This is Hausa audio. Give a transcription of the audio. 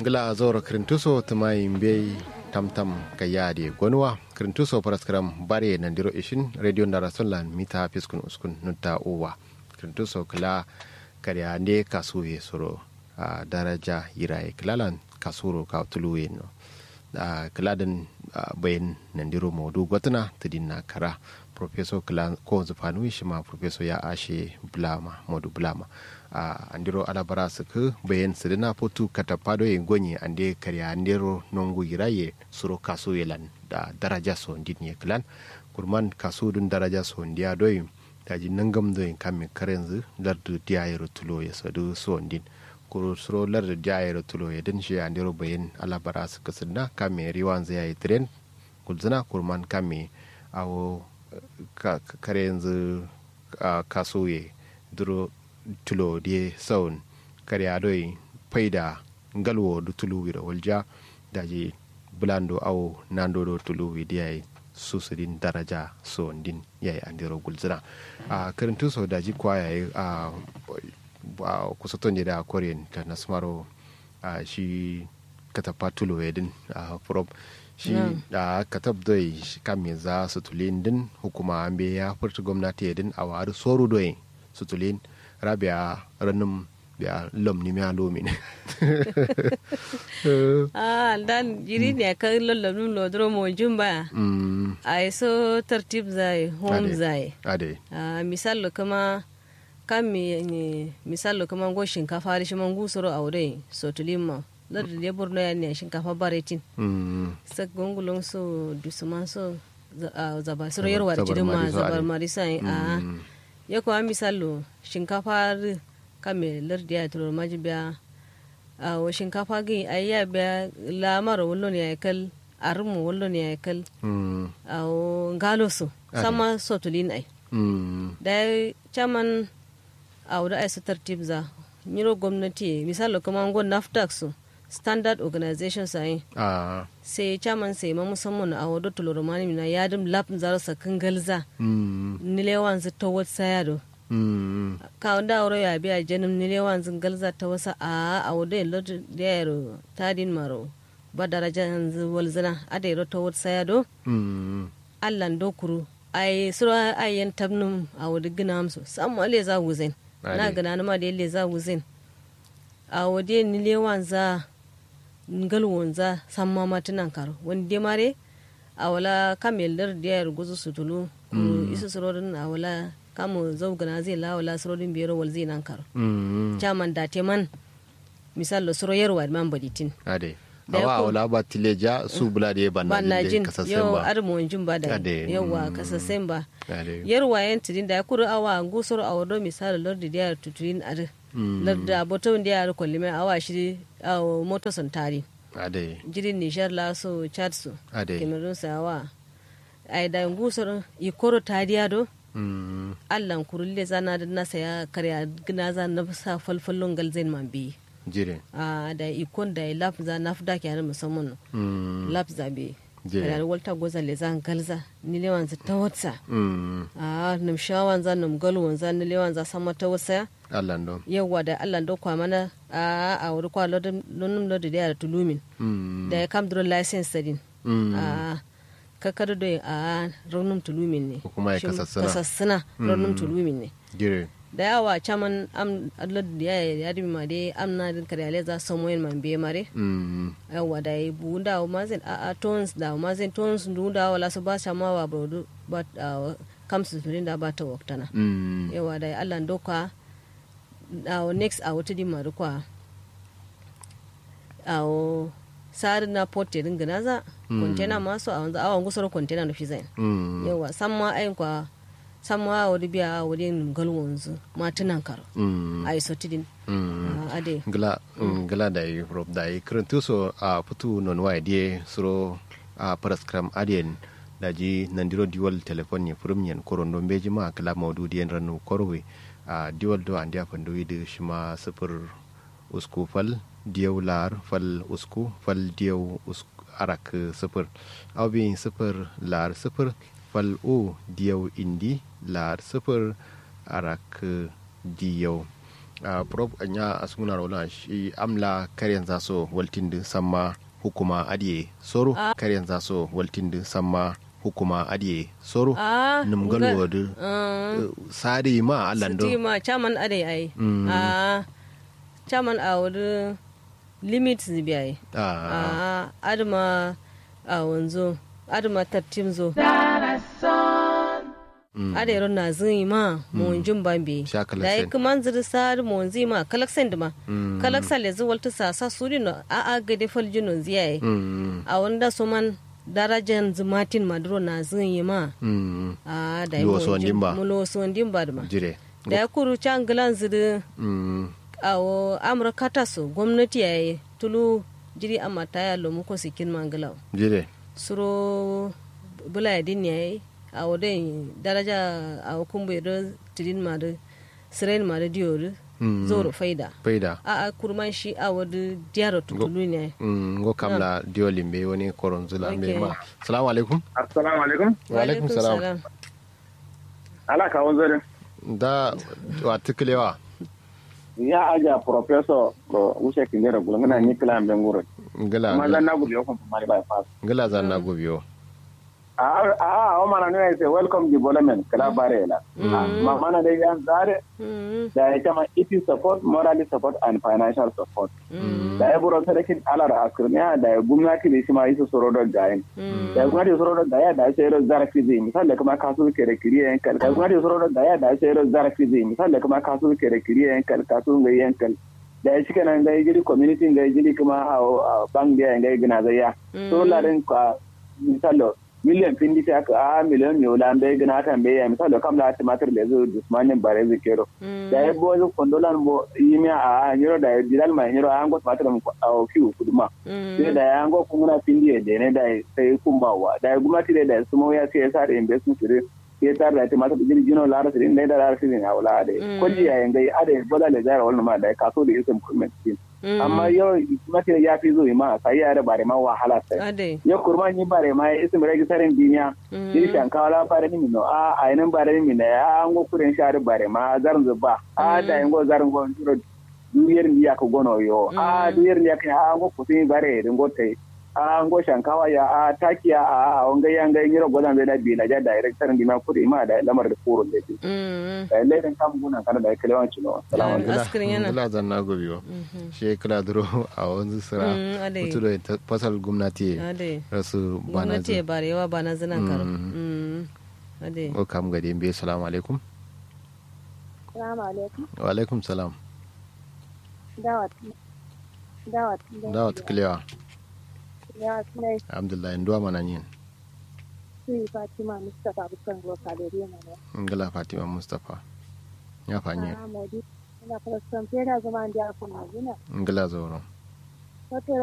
ngila zoro krintuso tuma yimbe tamtam ka yaade gonwa krintuso paraskram bare nandiro ishin radio ndara sonlan mita piskun uskun nutta uwa krintuso kala kariya nde kasuye soro a daraja yiraye kilalan kasuro ka tuluwe no a kiladan bayan nandiro maudu gwatana tudinna kara professor kila ko zufanu shi ma professor ya ashe bulama modu bulama a andiro alabara su ku bayan su dina fotu katapado yin gonye ande karya andiro nongu yiraye suro kaso yelan da daraja so ndin ye kilan kurman kaso dun daraja so ndiya doyin taji nangam doyin kamin karenzu lardu diyayero tulo ya sadu so ndin kuro suro lardu diyayero tulo ya din shi andiro bayan alabara su kasinna kamin riwan zai yi tren kulzina kurman kamin awo kare yanzu a kasoye duro tulo die saun kare adoi faida galwo du tulu wira walja daji bulando awo nando do tulu wi diai susudin daraja so din yayi andiro gulzina a karantu so daji kwa yayi a kusaton da korean ta nasmaro a shi katapa tulo yedin a prop shi da katab doi kamin za su tulin din hukuma an bai ya furta gwamnati ya din a wari soru doi su tulin rabia ranin biya lom ni miya lomi ne ah dan jiri ne ka lollo nun lo dro mo jumba ai so tartib zai home zai ade ah misal kuma kan mi misal kuma go shinkafa da shi man gusuro aure so tulin ma lar da borno ya ne shinkafa baretin sa gongulon so dusuman so zaba suro yarwa da jirin ma zabar marisa a ya kuwa misalo shinkafa kame lar da ya turo maji biya a wa shinkafa gi a ya biya lamar wallon ya kal armu wallon ya kal a ngalo so sama so tulin ai da chaman a wuda ai su tartib za nyiro gwamnati misalo kuma ngon naftax so standard organization sai ah sai chairman sai ma musamman a wadda tuloro mani mina ya dim lap zaro sa kangalza nilewan zu to wat saya do ka wanda wuro ya biya janim nilewan zu galza ta wasa a a wadda lot da yaro tadin maro ba daraja yanzu walzana a da yaro to wat saya do allan do kuru ai sura ayyan tabnum a wadda gina amsu samu ale za wuzen na gana na ma da yalle za wuzen a wadda nilewan za ngal wonza samma matinan karo wani mare a wala kamel dar diyar guzu sutulu ku isu surorin a wala kamu zaugana zai la wala surorin biyar wal zai nan karo jaman da man misal lo suro yarwa man baditin ade awa wala ba tileja su bula da ban na jin kasasen yau ba armo jin ba da Ade, yawa mm. kasasen ba ade yarwa yan tidin da ya kuru awa gusoro a wado misal lordi diyar tuturin ar larda boto diyar kwalime awa shi a moto santari ade jirin nishar laso chad so ade cameroon sawa ai da ngusor ikoro tadiya do Mm, allan kurulle zana da nasa ya karya gina za na sa falfallon galzain man bi jire a da ikon da laf za na fida ke musamman Mm, laf za bi Je. da walta goza le zan galza ni lewan za ta watsa mm, a num shawan za num galwan za ni lewan za sama ta wasa allah ndo yawa da allan do kwa mana a a wuri kwa lodin lonum lodin da ya tulumin Mm, da ya kam duro license sadin mm, a kakar da a raunin tulumin ne Ko kuma ya Shin kasassuna. kasassuna raunin tulumin ne jire da yawa caman am alad ya ya dimi ma dai am na din kare ale za samu yin man be mare Mm, yawa da yi bu da ma zin a a tons da ma zin tons du da wala su ba sa ma wa brodu ba a, kam su turin da ba ta waktana mm, yawa da yi Allah doka a next a wata dimma da kwa a sari na pote din gina za kontena masu a wanzu awon gusar kontena da fi zai mm, yawa san ma ayin kwa san ma wani biya wani ngal wanzu matunan karo mm, a yi sotidin mm. a ade gla gla da yi rob da yi kirantu so a putu non wa die suro a paraskram adien da ji nandiro diwal telefon ne furum yen koron don beji ma kala maudu dien ranu korwe a diwal do andia pandu yi shima sifir usku fal diyaw lar fal usku fal diyaw usku arak sifir awbi sifir lar sifir fal o diyaw indi lar sifir arak diyaw a prop anya asmuna rola shi amla karyan zaso waltin din samma hukuma adiye soro karyan zaso waltin din samma hukuma adiye soro Ah, numgal nga- wadu Ah. sadi ma alando Siti ma chaman ade ai. Mm. Ah, chaman a wuri limit zibi ai. ah Ah, adama a wanzo, adama tattim zo. Ade ron na zin ma mun jin bambe. Sha Da kalaksen. yi kuma ziri sar mun zi ma kalaksen ma. Mm. Kalaksen le zuwal ta sasa suri no a a gade faljino ziyaye. mm A wanda su man darajan zumatin maduro na zin yi ma. mm Ah, da yi Lo mun so jin- ndimba. mulo so ndimba da ma. jire da ya kuru can gilan ziri mm a wo amurka ta so gwamnati ya yi tulu jiri amma ta ya lomu ko sikin mangilaw jire suro bula ya din ya yi a wo den daraja a wo kumbu ya do tidin ma da siren ma da diyo da Mm. zoro faida faida a a kurman shi a wo da diyaro tutulu ne mm go kamla diolimbe woni koronzula Okay. be ma assalamu alaikum assalamu alaikum wa alaikum salam ala ka wanzo da wa tiklewa ya aja professor ko wuce kinjera gulo ngana ni kala ambe nguro ngala ma zan na gulo yo ko mari by pass ngala zanna gobiyo a a o mana ne say welcome development kala barela ma mana dai yan zare Mm, da ya kama it is support morally support and financial support da ya buro sadakin alar akurniya da ya gwamnati da shi ma yi su soro da gayin da ya gwamnati soro da gaya da ya sayar da zarafi zai misali da kuma kasu ke da kiriya yankal da gwamnati soro da gaya da ya sayar da zarafi zai misali da kuma kasu ke da kiriya yankal kasu ga yankal da ya cika nan ga jiri community ga jiri kuma a bank da ya gina zai ya so larin ka misali miliyan pindi ta ka a miliyan yola bai gina ta bai ya misali kam da tumatir da zo dusmanin bare zai kero da ya bo zo kondolan bo yimi a nyiro da ya dilal mai nyiro an go tumatir mu a kiu kuduma sai da ya go kuma pindi da ne da sai kumbawa da ya gumati da da sumo ya sai ya sa da investment dire ya tar da tumatir jiri jino lara sirin da da lara sirin a wala da ko ji ya ngai ade bola da jara wannan ma da kaso da isem comment amma yau tumatir ya fi zo ma sai ya da bare ma wahala sai ade yo kurma ni bare ma isim regi sarin duniya iri shankawa la bare ni no a ainin bare ni ne a an go kuren shari bare ma zarin zuba a da yin go zarin go nduro duyar ni ya ko gono yo a duyar ni ya kan a go kusin bare din go tai a an go shankawa ya a takiya a a on ga yanga yiro godan da bi na ja director ni ma kudi ma da lamar da furo da ti Mm, da ledan kam gunan kana da kalewan cino salamu alaikum askirin yana. ngala zanna gobiyo she kala duro a wanzu sira Mm, ade. mutu da fasal gwamnati ade rasu bana gwamnati ya bare yawa ba na zinan karo Mm. Mm, ade o kam gade mbe salamu alaikum Salamu alaikum. wa alaikum salam Dawat. Dawat. dawa tiklewa Ya sunai alhamdulillah nduwa mana yin su Fatima Mustapha Bukan Roka da Rena ne. ngala fatima mustapha ya fanye Ah, Modi. Ina fara son fera zama da ya kuma gina. ngala zoro Wata